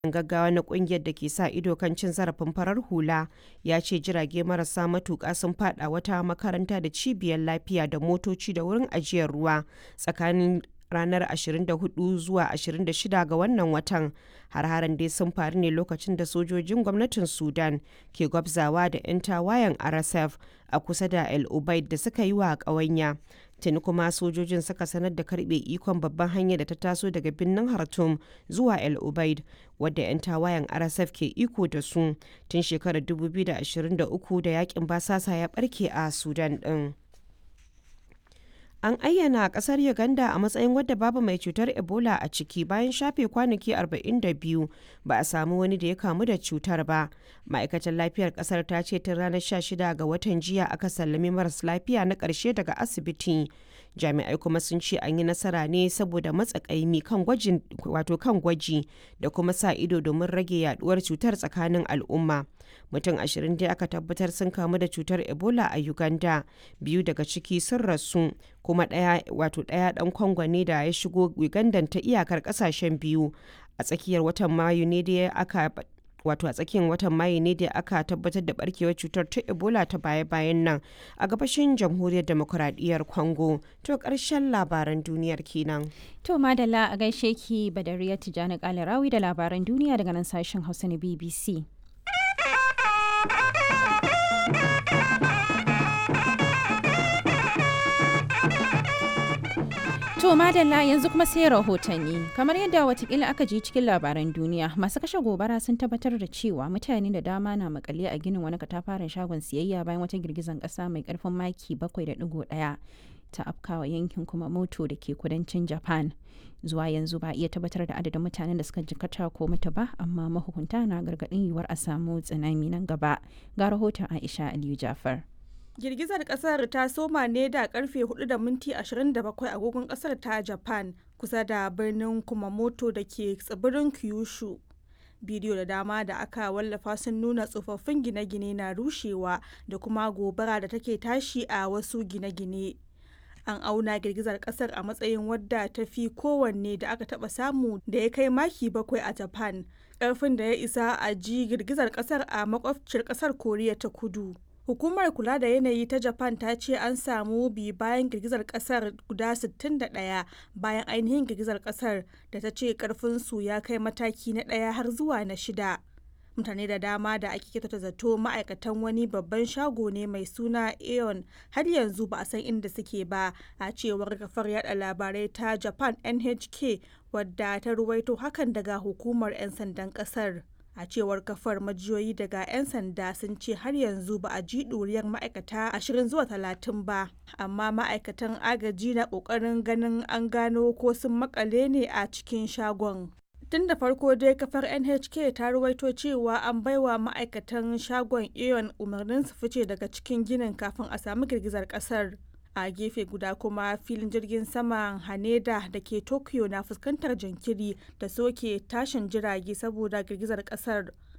gaggawa na kungiyar da ke sa ido kan cin zarafin farar hula ya ce jirage marasa matuƙa sun fada wata makaranta da cibiyar lafiya da motoci da wurin ajiyar ruwa tsakanin ranar 24 zuwa 26 ga wannan watan har-haren dai sun faru ne lokacin da sojojin gwamnatin sudan ke gwabzawa da 'yan tawayen rsf a kusa da el ubaid da suka yi wa ƙawanya tuni kuma sojojin suka sanar da karbe ikon babban hanyar da ta taso daga birnin hartum zuwa el ubaid wadda 'yan tawayen rsf ke iko da su tun shekarar 2023 da yakin basasa ya barke a sudan din An ayyana kasar Uganda a matsayin wadda babu mai cutar Ebola a ciki bayan shafe kwanaki 42 ba a samu wani da ya kamu da cutar ba. Ma'aikatar lafiyar kasar ta ce tun ranar 16 ga watan jiya aka sallami maras lafiya na ƙarshe daga asibiti. Jami'ai kuma sun ce an yi nasara ne saboda matsakaimi kan gwajin wato kan gwaji da kuma sa ido domin rage yaduwar cutar tsakanin al'umma. Mutum ashirin dai aka tabbatar sun kamu da cutar Ebola a Uganda, biyu daga ciki sun rasu, kuma ɗaya wato ɗaya ɗan Kongo ne da ya shigo Uganda ta iyakar ƙasashen biyu. A tsakiyar watan Mayu ne dai aka wato a tsakiyar watan mayu ne da aka tabbatar da barkewar cutar ta ebola ta baya-bayan nan a gabashin jamhuriyar demokuraɗiyyar congo to ƙarshen labaran duniyar kenan to madalla a gaishe ki badariya tijjani kalarawi da labaran duniya daga nan sashen hausa na bbc To madalla yanzu kuma sai rahotanni kamar yadda watakila aka ji cikin labaran duniya masu kashe gobara sun tabbatar da cewa mutane da dama na makale a ginin wani katafaren shagon siyayya bayan wata girgizan kasa mai karfin maki 7.1 ta afkawa yankin kuma moto da ke kudancin japan zuwa yanzu ba iya tabbatar da adadin mutanen da suka jikata ko mutu ba amma mahukunta na gargadin yiwuwar a samu tsunami nan gaba ga rahoton aisha aliyu jafar girgizar kasar ta soma ne da karfe 4 da minti 27 agogon kasar ta japan kusa da birnin kumamoto da ke tsibirin kyushu bidiyo da dama da aka wallafa sun nuna tsofaffin gine-gine na rushewa da kuma gobara da take tashi a wasu gine-gine an auna girgizar kasar a matsayin wadda ta fi kowanne da aka taba samu da ya kai maki bakwai a japan karfin da ya isa a ji girgizar kasar a makwabciyar kasar koriya ta kudu Hukumar kula da yanayi ta Japan ta ce an samu bi bayan girgizar kasar guda 61 bayan ainihin girgizar kasar da ta ce karfinsu ya kai mataki na ɗaya har zuwa na shida. Mutane da dama da ake kyautata zato ma'aikatan wani babban shago ne mai suna Aeon har yanzu ba a san inda suke ba a cewar kafar yada labarai ta Japan NHK wadda ta ruwaito hakan daga hukumar 'yan sandan kasar. a cewar kafar majiyoyi daga 'yan sanda sun ce har yanzu ba a ji ɗuriyar ma'aikata 20 zuwa 30 ba amma ma'aikatan agaji na ƙoƙarin ganin an gano ko sun makale ne a cikin shagon tun da farko dai kafar nhk ta ruwaito cewa an baiwa ma'aikatan shagon aeon umarnin su fice daga cikin ginin kafin a samu girgizar kasar a gefe guda kuma filin jirgin saman haneda da ke tokyo na fuskantar jinkiri da soke tashin jirage saboda girgizar kasar